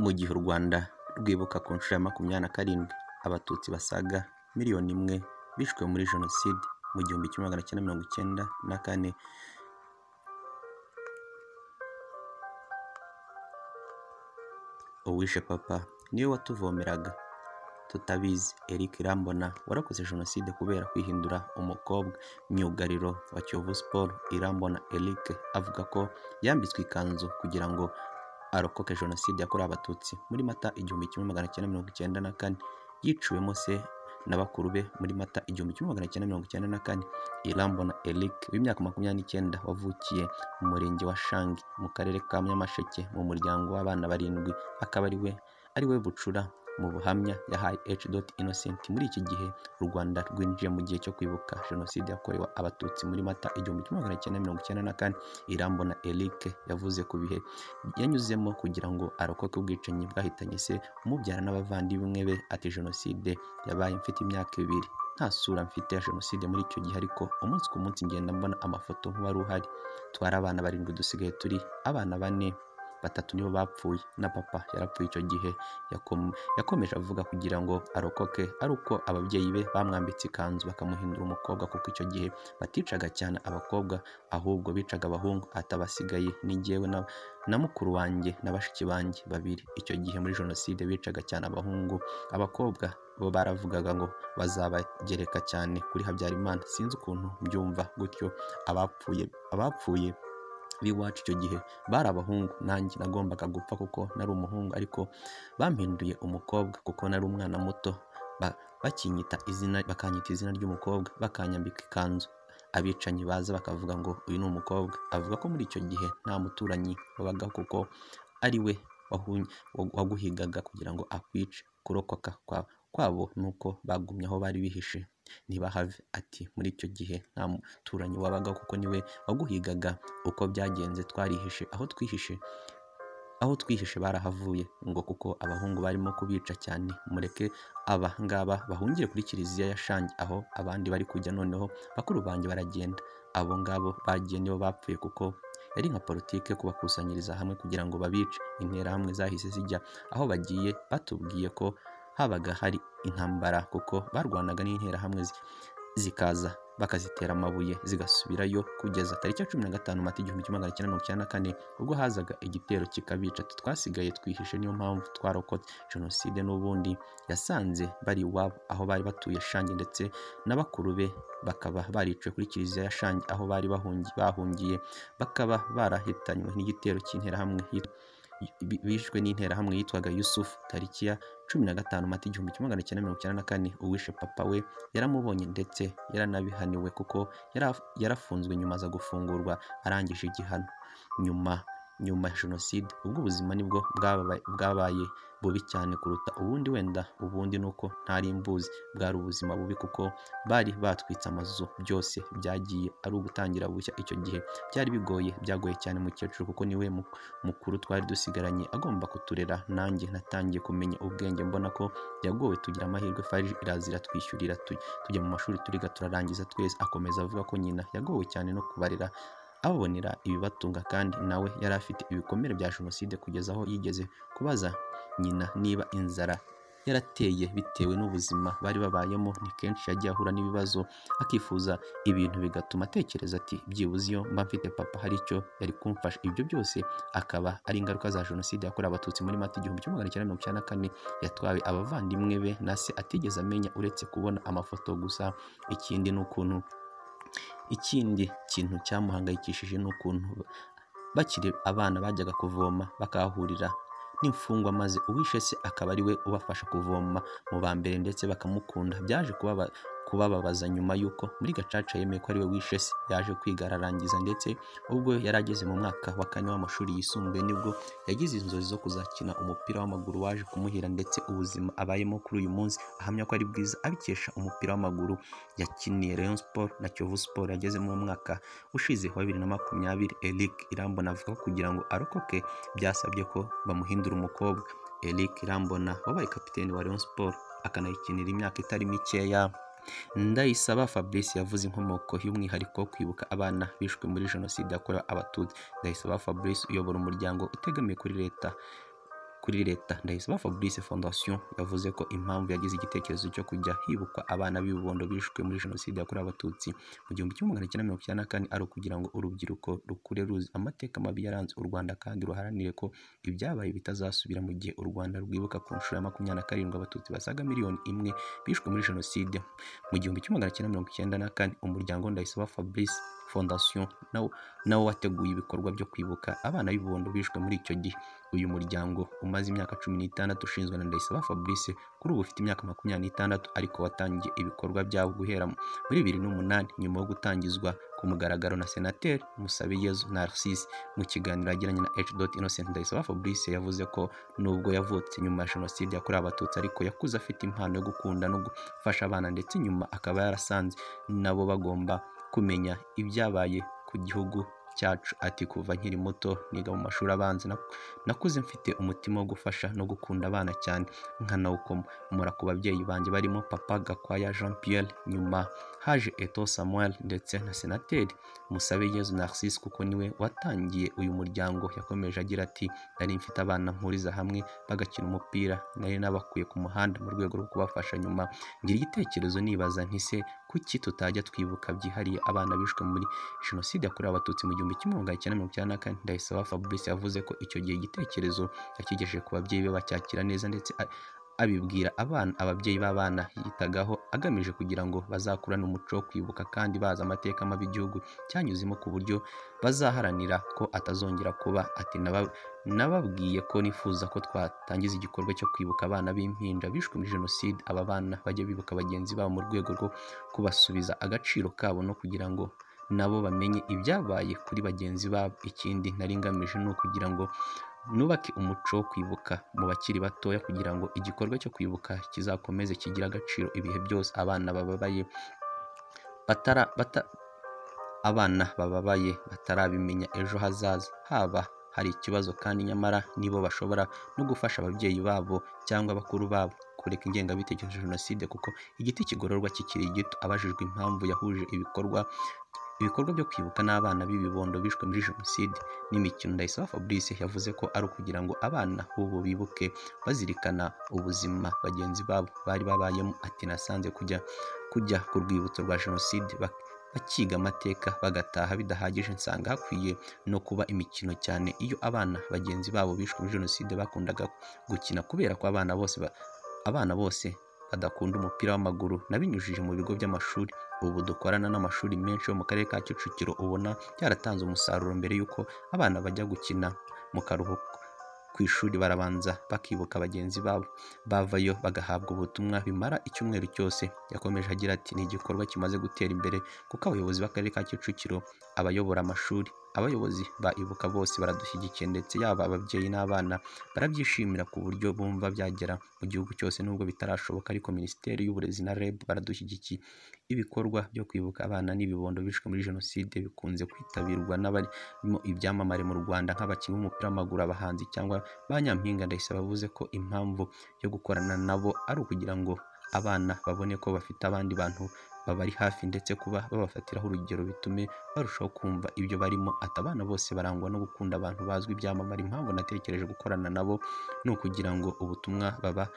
mu gihe u Rwanda rwibuka ku nshuro ya makumyabiri na karindwi Abatutsi basaga miliyoni imwe bishwe muri Jenoside mu gihumbi kimwe magana cyenda mirongo icyenda na kane uwishe papa niwe watuvomeraga tutabizi Eric Irambona warakoze Jenoside kubera kwihindura umukobwa myugariro wa Kiyovu Sport Irambona Eric avuga ko yambitswe ikanzu kugira ngo arokoke Jenoside yakorewe Abatutsi muri Mata igihumbi kimwe magana cyenda mirongo icyenda na kane yiciwemo se na bakuru be muri Mata igihumbi kimwe magana cyenda mirongo icyenda na kane Irambona Eric w'imyaka makumyabiri n'icyenda wavukiye mu murenge wa Shangi mu karere ka Nyamasheke mu muryango w'abana barindwi akaba ari we ari we bucura mu buhamya yahaye H. Innocent muri iki gihe u Rwanda rwinjiye mu gihe cyo kwibuka Jenoside yakorewe Abatutsi muri Mata igihumbi kimwe magana cyenda mirongo icyenda na kane Irambona Eric yavuze ku bihe yanyuzemo kugira ngo arokoke ubwicanyi bwahitanye se umubyara n'abavandimwe be ati Jenoside yabaye mfite imyaka ibiri nta sura mfite ya Jenoside muri icyo gihe ariko umunsi ku munsi ngenda mbona amafoto nk'uwari uhari twari abana barindwi dusigaye turi abana bane batatu nibo bapfuye na papa yarapfuye icyo gihe yakomeje avuga kugira ngo arokoke ari uko ababyeyi be bamwambitse ikanzu bakamuhindura umukobwa kuko icyo gihe baticaga cyane abakobwa ahubwo bicaga abahungu atabasigaye n'igewe na mukuru wanjye na bashiki banjye babiri icyo gihe muri jenoside bicaga cyane abahungu abakobwa bo baravugaga ngo bazabagereka cyane kuri habyarimana sinzi ukuntu mbyumva gutyo abapfuye abapfuye b'iwacu icyo gihe bari abahungu nanjye nagombaga gupfa kuko nari umuhungu ariko bampinduye umukobwa kuko nari umwana muto bakinyita izina bakanyita izina ry'umukobwa bakanyambika ikanzu abicanyi baza bakavuga ngo uyu ni umukobwa avuga ko muri icyo gihe nta muturanyi wabaga kuko ari we waguhigaga kugira ngo akwice kurokoka kwabo nuko bagumye aho bari bihishe ntibahave ati muri icyo gihe nta muturanyi wabaga kuko niwe waguhigaga uko byagenze twarihishe aho twihishe aho twihishe barahavuye ngo kuko abahungu barimo kubica cyane mureke aba ngaba bahungire kuri kiliziya ya shangi aho abandi bari kujya noneho bakuru banjye baragenda abo ngabo bagiye nibo bapfuye kuko yari nka politike kubakusanyiriza hamwe kugira ngo babice interahamwe zahise zijya aho bagiye batubwiye ko habaga hari intambara kuko barwanaga n'interahamwe zikaza bakazitera amabuye zigasubirayo kugeza tariki ya cumi na gatanu mata igihumbi kimwe magana cyenda mirongo icyenda na kane ubwo hazaga igitero kikabica twasigaye twihishe niyo mpamvu twarokotse jenoside n'ubundi yasanze bari iwabo aho bari batuye shangi ndetse na bakuru be bakaba bariciwe kuri kiliziya ya shangi aho bari bahungiye bakaba barahitanywe n'igitero cy'interahamwe bishwe n'interahamwe yitwaga yusufu tariki ya cumi na gatanu mata igihumbi kimwe magana cyenda mirongo icyenda na kane uwishe papa we yaramubonye ndetse yaranabihaniwe kuko yarafunzwe nyuma aza gufungurwa arangije igihano nyuma nyuma ya jenoside ubwo ubuzima nibwo bwabaye bubi cyane kuruta ubundi wenda ubundi nuko ntari mbuzi bwari ubuzima bubi kuko bari batwitse amazu byose byagiye ari ugutangira bushya icyo gihe byari bigoye byagoye cyane mukecuru kuko niwe mukuru twari dusigaranye agomba kuturera nanjye natangiye kumenya ubwenge mbona ko yagowe tugira amahirwe farije irazira twishyurira tujya mu mashuri turiga turarangiza twese akomeza avuga ko nyina yagowe cyane no kubarira ababonera ibibatunga kandi nawe yari afite ibikomere bya jenoside kugeza aho yigeze kubaza nyina niba inzara yarateye bitewe n'ubuzima bari babayemo ni kenshi yagiye ahura n'ibibazo akifuza ibintu bigatuma atekereza ati byibuze iyo mba mfite papa hari icyo yari kumfasha ibyo byose akaba ari ingaruka za jenoside yakorewe abatutsi muri mata igihumbi kimwe magana cyenda mirongo icyenda na kane yatwawe abavandimwe be na se atigeze amenya uretse kubona amafoto gusa ikindi ni ukuntu ikindi kintu cyamuhangayikishije ni ukuntu bakiri abana bajyaga kuvoma bakahahurira n'imfungwa maze uwishe se akaba ari we ubafasha kuvoma mu ba mbere ndetse bakamukunda byaje kubaba kubababaza nyuma y'uko muri gacaca yemeye ko ariwe wishe se yaje kwiga ararangiza ndetse ubwo yari ageze mu mwaka wa kane w'amashuri yisumbuye nibwo yagize inzozi zo kuzakina umupira w'amaguru waje kumuhira ndetse ubuzima abayemo kuri uyu munsi ahamya ko ari bwiza abikesha umupira w'amaguru yakiniye Rayon Sport na Kiyovu Sport yagezemo mu mwaka ushize wa bibiri na makumyabiri Eric Irambona avuga ko kugira ngo arokoke byasabye ko bamuhindura umukobwa Eric Irambona wabaye kapiteni wa Rayon Sport akanayikinira imyaka itari mikeya ndayisaba fabrice yavuze inkomoko y'umwihariko wo kwibuka abana bishwe muri jenoside yakorewe abatutsi ndayisaba fabrice uyobora umuryango utegamiye kuri leta kuri leta ndayisaba fabrice fondation yavuze ko impamvu yagize igitekerezo cyo kujya hibukwa abana b'ibibondo bishwe muri jenoside yakorewe abatutsi mu gihumbi kimwe magana cyenda mirongo icyenda na kane ari ukugira ngo urubyiruko rukure ruzi amateka mabi yaranze u rwanda kandi ruharanire ko ibyabaye bitazasubira mu gihe u rwanda rwibuka ku nshuro ya makumyabiri na karindwi abatutsi basaga miliyoni imwe bishwe muri jenoside mu gihumbi kimwe magana cyenda mirongo icyenda na kane umuryango ndayisaba fabrice fondation nawo nawo wateguye ibikorwa byo kwibuka abana b'ibibondo bishwe muri icyo gihe uyu muryango umaze imyaka cumi n'itandatu ushinzwe na Ndayisaba Fabrice kuri ubu ufite imyaka makumyabiri n'itandatu ariko watangiye ibikorwa byawo guhera muri bibiri n'umunani nyuma yo gutangizwa ku mugaragaro na senateri Musabiyezu Narcisse mu kiganiro yagiranye na H. Innocent Ndayisaba Fabrice yavuze ko nubwo yavutse nyuma ya jenoside yakorewe abatutsi ariko yakuze afite impano yo gukunda no gufasha abana ndetse nyuma akaba yarasanze nabo bagomba kumenya ibyabaye ku gihugu cyacu ati kuva nkiri muto niga mu mashuri abanza nakuze mfite umutima wo gufasha no gukunda abana cyane nkanawukomora ku babyeyi banjye barimo papa gakwaya jean pierre nyuma haje eto samuel ndetse na senateri musabe yezu narcisse kuko niwe watangiye uyu muryango yakomeje agira ati nari mfite abana mpuriza hamwe bagakina umupira nari nabakuye ku muhanda mu rwego rwo kubafasha nyuma ngira igitekerezo nibaza ntise kuki tutajya twibuka byihariye abana bishwe muri jenoside yakorewe abatutsi mu gihumbi kimwe magana cyenda mirongo icyenda na kane ndayisaba fabrice yavuze ko icyo gihe igitekerezo yakigejeje ku babyeyi be bacyakira neza ndetse abibwira abana ababyeyi b'abana yitagaho agamije kugira ngo bazakurane umuco wo kwibuka kandi bazi amateka mabi igihugu cyanyuzemo ku buryo bazaharanira ko atazongera kuba ati nababwiye ko nifuza ko twatangiza igikorwa cyo kwibuka abana b'impinja bishwe muri jenoside aba bana bajya bibuka bagenzi babo mu rwego rwo kubasubiza agaciro kabo no kugira ngo nabo bamenye ibyabaye kuri bagenzi babo ikindi nari ngamije ni ukugira ngo nubake umuco wo kwibuka mu bakiri batoya kugira ngo igikorwa cyo kwibuka kizakomeze kigire agaciro ibihe byose abana bababaye batara bata abana bababaye batarabimenya ejo hazaza haba hari ikibazo kandi nyamara nibo bashobora no gufasha ababyeyi babo cyangwa bakuru babo kureka ingengabitekerezo ya jenoside kuko igiti kigororwa kikiri gito abajijwe impamvu yahuje ibikorwa ibikorwa byo kwibuka n'abana b'ibibondo bishwe muri jenoside n'imikino ndayisaba fabrice yavuze ko ari ukugira ngo abana b'ubu bibuke bazirikana ubuzima bagenzi babo bari babayemo ati nasanze kujya kujya ku rwibutso rwa jenoside bakiga amateka bagataha bidahagije nsanga hakwiye no kuba imikino cyane iyo abana bagenzi babo bishwe muri jenoside bakundaga gukina kubera ko abana bose abana bose badakunda umupira w'amaguru nabinyujije mu bigo by'amashuri ubu dukorana n'amashuri menshi yo mu karere ka kicukiro ubona byaratanze umusaruro mbere y'uko abana bajya gukina mu karuhuko ku ishuri barabanza bakibuka bagenzi babo bavayo bagahabwa ubutumwa bimara icyumweru cyose yakomeje agira ati ni igikorwa kimaze gutera imbere kuko abayobozi b'akarere ka kicukiro abayobora amashuri abayobozi ba ibuka bose baradushyigikiye ndetse yaba ababyeyi n'abana barabyishimira ku buryo bumva byagera mu gihugu cyose nubwo bitarashoboka ariko minisiteri y'uburezi na reb baradushyigikiye ibikorwa byo kwibuka abana n'ibibondo bishwe muri jenoside bikunze kwitabirwa n'abarimo ibyamamare mu rwanda nk'abakinnyi b'umupira w'amaguru abahanzi cyangwa ba nyampinga ndayisaba bavuze ko impamvu yo gukorana nabo ari ukugira ngo abana babone ko bafite abandi bantu babari hafi ndetse kuba babafatiraho urugero bitume barushaho kumva ibyo barimo ati abana bose barangwa no gukunda abantu bazwi ibyamamare impamvu natekereje gukorana nabo ni ukugira ngo ubutumwa baba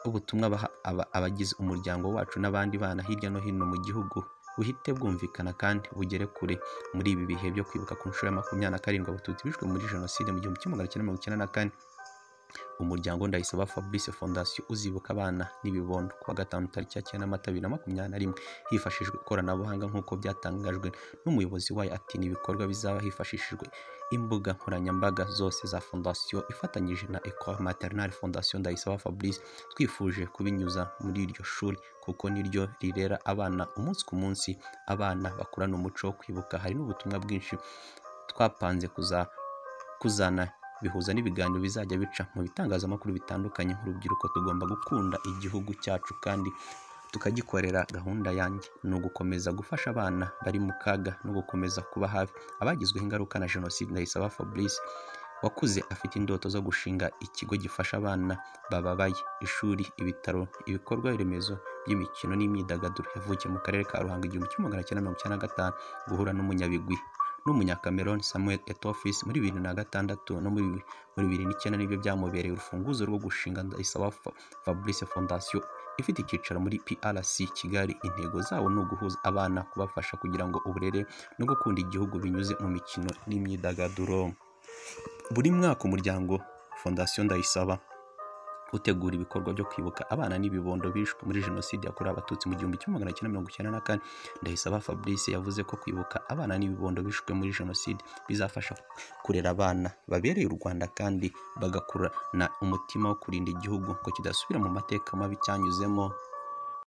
ubutumwa baha abagize umuryango wacu n'abandi bana hirya no hino mu gihugu buhite bwumvikana kandi bugere kure muri ibi bihe byo kwibuka ku nshuro ya makumyabiri na karindwi abatutsi bishwe muri jenoside mu gihumbi kimwe magana cyenda mirongo icyenda na kane umuryango ndayisaba fabrice fondation uzibuka abana n'ibibondo kuwa gatanu tariki ya cyenda amata bibiri na makumyabiri na rimwe hifashishijwe ikoranabuhanga nk'uko byatangajwe n'umuyobozi wayo ati ni ibikorwa bizaba hifashishijwe imbuga nkoranyambaga zose za fondation ifatanyije na ecole maternal fondation ndayisaba fabrice twifuje kubinyuza muri iryo shuri kuko niryo rirera abana umunsi ku munsi abana bakurana umuco wo kwibuka hari n'ubutumwa bwinshi twapanze kuza kuzana bihuza n'ibiganiro bizajya bica mu bitangazamakuru bitandukanye nk'urubyiruko tugomba gukunda igihugu cyacu kandi tukagikorera gahunda yanjye ni ugukomeza gufasha abana bari mu kaga no gukomeza kuba hafi abagizweho ingaruka na jenoside ndayisaba fabrice wakuze afite indoto zo gushinga ikigo gifasha abana bababaye ishuri ibitaro ibikorwa remezo by'imikino n'imyidagaduro yavukiye mu karere ka ruhango igihumbi kimwe magana cyenda mirongo icyenda na gatanu guhura n'umunyabigwi n'umunyakameroni samuel etofis muri bibiri na gatandatu no muri bibiri n'icyenda nibyo byamubereye urufunguzo rwo gushinga ndayisaba Fa- fabrice fondation ifite icyicaro muri prc kigali intego zabo ni uguhuza abana kubafasha kugira ngo uburere no gukunda igihugu binyuze mu mikino n'imyidagaduro buri mwaka umuryango fondation ndayisaba utegura ibikorwa byo kwibuka abana n'ibibondo bishwe muri jenoside yakorewe abatutsi mu gihumbi kimwe magana cyenda mirongo icyenda na kane ndayisaba fabrice yavuze ko kwibuka abana n'ibibondo bishwe muri jenoside bizafasha kurera abana babereye u rwanda kandi bagakurana umutima wo kurinda igihugu ngo kidasubira mu mateka mabi cyanyuzemo